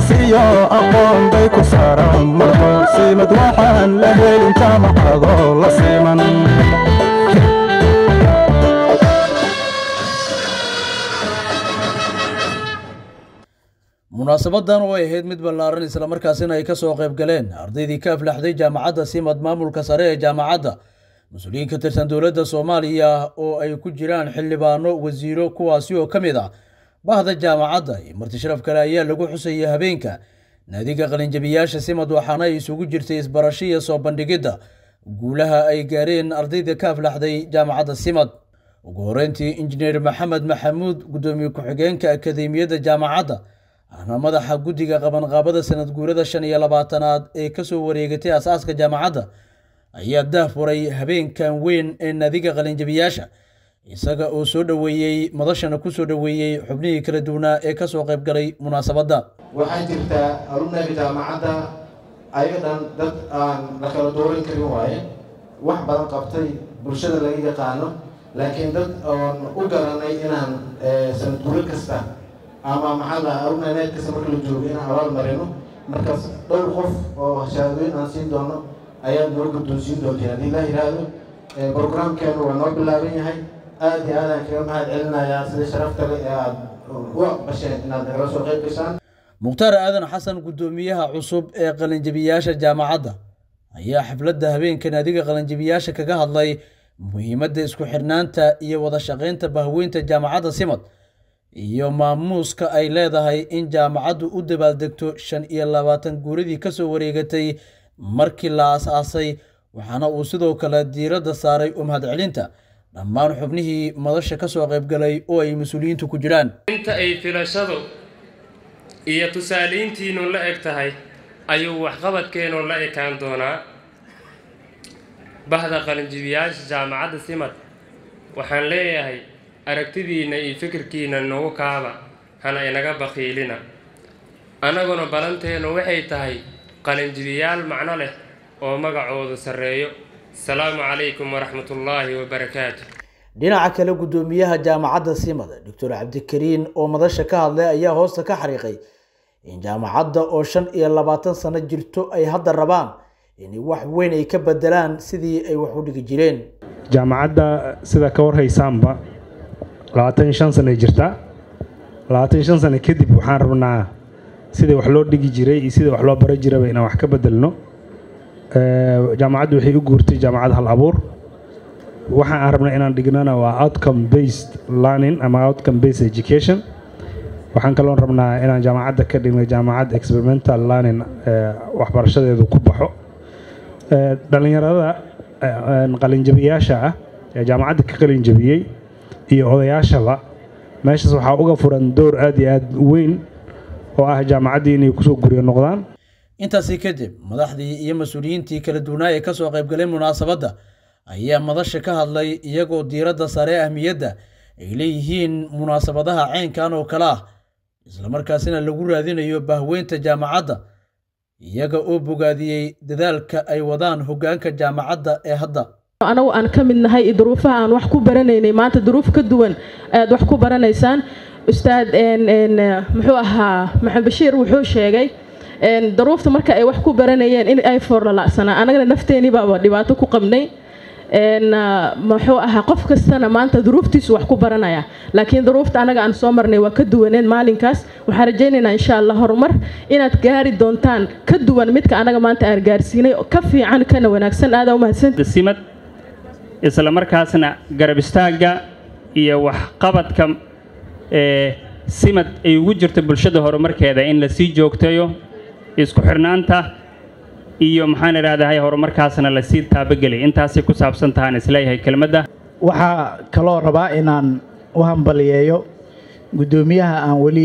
karsiyo aqoon bay ku saaran marko siimad waxaan la helin jaamacadoo la siiman munaasabadan oo ay ahayd mid ballaaran islamarkaasina ay kasoo qayb galeen ardaydii ka aflaxday jaamacadda simad maamulka sare ee jaamacadda mas-uuliyiin ka tirsan dowladda soomaaliya oo ay ku jiraan xildhibaano wasiiro kuwaasi oo ka mid ah bahda jaamacadda iyo marti sharaf kale ayaa lagu xusayay habeenka naadiga qalinjabiyaasha simad waxaana ay isugu jirtay isbarasho iyo soo bandhigidda guulaha ay gaareen ardayda ka aflaxday jaamacadda simad ugu horeyntii injineer maxamed maxamuud guddoomiye ku-xigeenka akademiyadda jaamacadda ahna madaxa guddiga qabanqaabada sanad guurada shan iyo labaatanaad ee kasoo wareegatay asaaska jaamacadda ayaa daahfuray habeenkan weyn ee naadiga qalinjabiyaasha isaga oo soo dhoweeyey madashana kusoo dhoweeyey xubnihii kala duwanaa ee kasoo qayb galay munaasabadda waxaa jirtaa alumnaga jaamacadda ayaga dhan dad aan la kala dooran karin waaye wax badan qabtay bulshada laga yaqaano laakiin dad oon u garanay inaan sanad guuro kasta ama maxaa lahaa alumnaneed kasta marka la joogo inaan abaal marino markaas dhowr qof oo shahaadooyin aan siin doono ayaad noo guddoonsiin doonteen haddii la yidhaahdo brograamkeenu waa noo bilaaban yahay aada iyo aadaan kaga mahad celinayaa sida sharafta leh ee aada u aqbasheen inaad nagala soo qayb gashaan mukhtaar aadan xasan guddoomiyaha cusub ee qalinjabiyaasha jaamacadda ayaa xafladda habeenka naadiga qalinjabiyaasha kaga hadlay muhiimadda isku xirnaanta iyo wada shaqaynta bahweynta jaamacadda simad iyo maamuuska ay leedahay in jaamacaddu u dabaaldegto shan iyo labaatan guuradii kasoo wareegatay markii la as-aasay waxaana uu sidoo kale diiradda saaray u mahadcelinta dhammaan xubnihii madasha kasoo qaybgalay oo ay mas-uuliyiintu ku jiraan inta ay filashadu iyo tusaalayntiinu la eg tahay ayuu waxqabadkeenu la ekaan doonaa bahda qalinjibiyaasha jaamacadda simad waxaan leeyahay aragtidiinna iyo fikirkiina nagu kaaba hana inaga bakiilina annaguna balanteennu waxay tahay qalinjibiyaal macno leh oo magacoodu sarreeyo asalaamu calaykum waraxmatullaahi wabarakaatu dhinaca kale guddoomiyaha jaamacadda simad doctor cabdikariin oo madasha ka hadlay ayaa hoosta ka xariiqay in jaamacadda oo shan iyo labaatan sano jirto ay hadda rabaan in wax weyn ay ka bedelaan sidii ay wax u dhigi jireen jaamacadda sida ka warhaysaanba labaatan iyo shan sano ay jirtaa labaatan iyo shan sano kadib waxaan rabnaa sidai wax loo dhigi jiray iyo sidai wax loo bara jiraba inaan wax ka bedelno jaamacaddu waxay u guurtay jaamacad hal abuur waxa aan rabnay inaan dhignana waa outcome based learning ama outcome based education waxaan kaloon rabnaa inaan jaamacadda ka dhigno jaamacad experimental learning waxbarashadeedu ku baxo dhallinyarada qalinjabiyaasha ah ee jaamacadda ka qalinjabiyey iyo odayaashaba meeshaas waxaa uga furan door aada iyo aada weyn oo ah jaamacaddii inay kusoo guryo noqdaan intaasi kadib madaxdii iyo mas-uuliyiintii kala duwanaa ee kasoo qaybgalay munaasabadda ayaa madasha ka hadlay iyagoo diiradda sare ahmiyadda ay leeyihiin munaasabadaha caynkan oo kale ah islamarkaasina lagu raadinayo bahweynta jaamacadda iyaga oo bogaadiyey dadaalka ay wadaan hoggaanka jaamacadda ee hadda anagu aan ka mid nahay duruufaha aan wax ku baranaynay maanta duruuf ka duwan aad wax ku baranaysaan ustaad muxuu ahaa maxamed bashiir wuxuu sheegay daruufta marka ay wax ku baranayeen in ay foorlalacsanaa anagana nafteenii baaba dhibaato ku qabnay muxuu ahaa qof kastana maanta duruuftiisu wax ku baranaya laakiin duruufta anaga aan soo marnay waa ka duwaneen maalinkaas waxaan rajaynaynaa insha allah horumar inaad gaari doontaan ka duwan midka anaga maanta aan gaarsiinay ka fiican kana wanaagsan aada umahadsan simad isla markaasna garab istaagga iyo waxqabadka ee simad ay ugu jirto bulshada horumarkeeda in la sii joogtayo isku xirnaanta iyo maxaan idhaahdahay horumarkaasna lasii taabageliy intaasay ku saabsan tahaan isleeyahay kelmadda waxaa kaloo rabaa inaan u hambaliyeeyo guddoomiyaha aan weli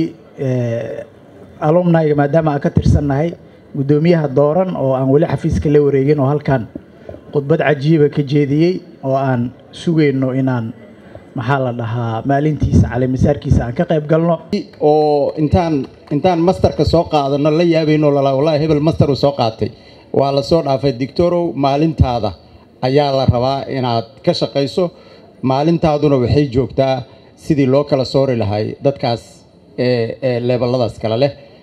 alumnayga maadaama aan ka tirsannahay guddoomiyaha dooran oo aan weli xafiiska la wareegin oo halkan khudbad cajiiba ka jeediyey oo aan sugayno inaan maxaa la dhahaa maalintiisa caleemisaarkiisa aan ka qayb galno oo intaan intaan masterka soo qaadano la yaabayno lalaa wallahi hebel master uu soo qaatay waa la soo dhaafay dictorow maalintaada ayaa la rabaa inaad ka shaqayso maalintaaduna waxay joogtaa sidii loo kala soori lahay dadkaas ee leeballadaas kale leh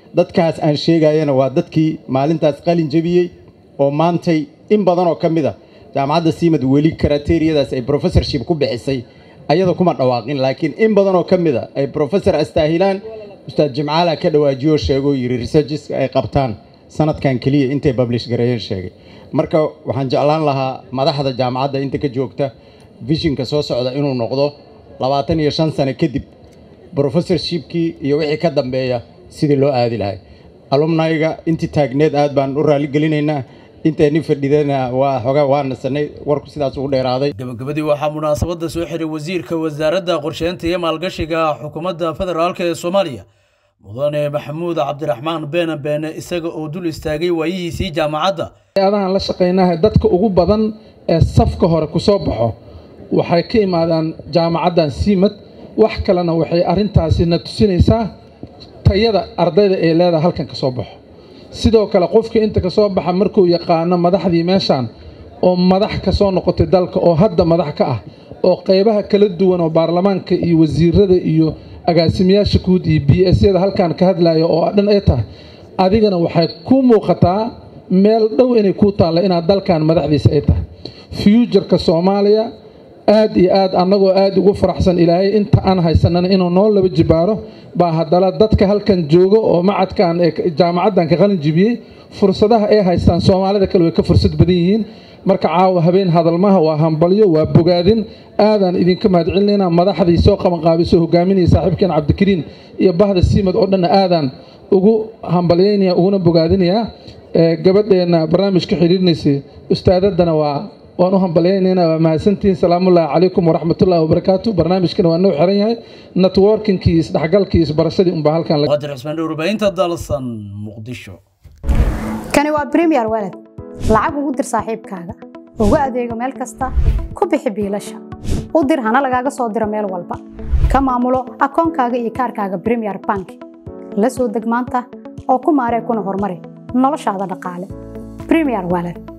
dadkaas aan sheegayana waa dadkii maalintaas qalin jebiyey oo maantay in badan oo ka mid a jaamacadda siimad weli karateeriyadaas ay professorship ku bixisay ayada kuma dhawaaqin laakiin in badan oo ka mid a ay professor astaahilaan ustaad jimcaala ka dhawaajiyo sheegoo yidhi researcheska ay qabtaan sanadkan keliya intay publish gareeyeen sheegay marka waxaan jeclaan lahaa madaxda jaamacadda inta ka joogta visionka soo socda inuu noqdo labaatan iyo shan sano kadib professorshipkii iyo wixii ka dambeeya sidii loo aadi lahay alumnayga intii taagneed aad baan u raaligelinaynaa intayni fadhidana waa xogaa waa nasanay warku sidaas ugu dheeraaday gabagabadii waxaa munaasabadda soo xiray wasiirka wasaaradda qorsheynta iyo maalgashiga xukuumadda federaalk ee soomaaliya mudane maxamuud cabdiraxmaan beene beene isaga oo dul istaagay waayihiisii jaamacadda adahan la shaqaynaha dadka ugu badan ee safka hore ku soo baxo waxay ka imaadaan jaamacaddan siimad wax kalena waxay arrintaasi na tusinaysaa tayada ardayda ee leedaha halkan ka soo baxo sidoo kale qofka inta ka soo baxa markuu yaqaano madaxdii meeshaan oo madax ka soo noqotay dalka oo hadda madax ka ah oo qaybaha kala duwan oo baarlamaanka iyo wasiirada iyo agaasimayaasha guud iyo b s yada halkan ka hadlaya oo dhan ay tahay adigana waxay ku muuqataa meel dhow inay kuu taalla inaad dalkan madaxdiisa ay tahay fuujarka soomaaliya aad iyo aad annagoo aad ugu faraxsan ilaahay inta aan haysanana inuu noo laba jibaaro baa haddana dadka halkan jooga oo macadkan ee jaamacaddan ka qalin jibiyey fursadaha ay haystaan soomaalida kale way ka fursad badan yihiin marka caawa habeen hadalmaha waa hambalyo waa bogaadin aadaan idinka mahadcelinaynaa madaxdii soo qabanqaabiso hogaaminaya saaxiibkeen cabdikariin iyo bahda siimad oo dhanna aadaan ugu hambalyaynaya uguna bogaadinayaa gabadheenna barnaamijka xidhiirinaysay ustaadaddana waa waan u hambalyaynaynaa waa mahadsantihiin salaamullaahi calaykum waraxmatullaahi wabarakaatu barnaamijkana waa noo xiran yahay networkinkii isdhexgalkii isbarashadii unbaa halkan qadir cismaan dhowrbahinta dalsan muqdisho kani waa premier walad lacag ugu dir saaxiibkaaga ugu adeego meel kasta ku bixi biilasha u dir hana lagaaga soo diro meel walba ka maamulo akoonkaaga iyo kaarkaaga premier bank la soo deg maanta oo ku maaree kuna horumari noloshaada dhaqaale premier walad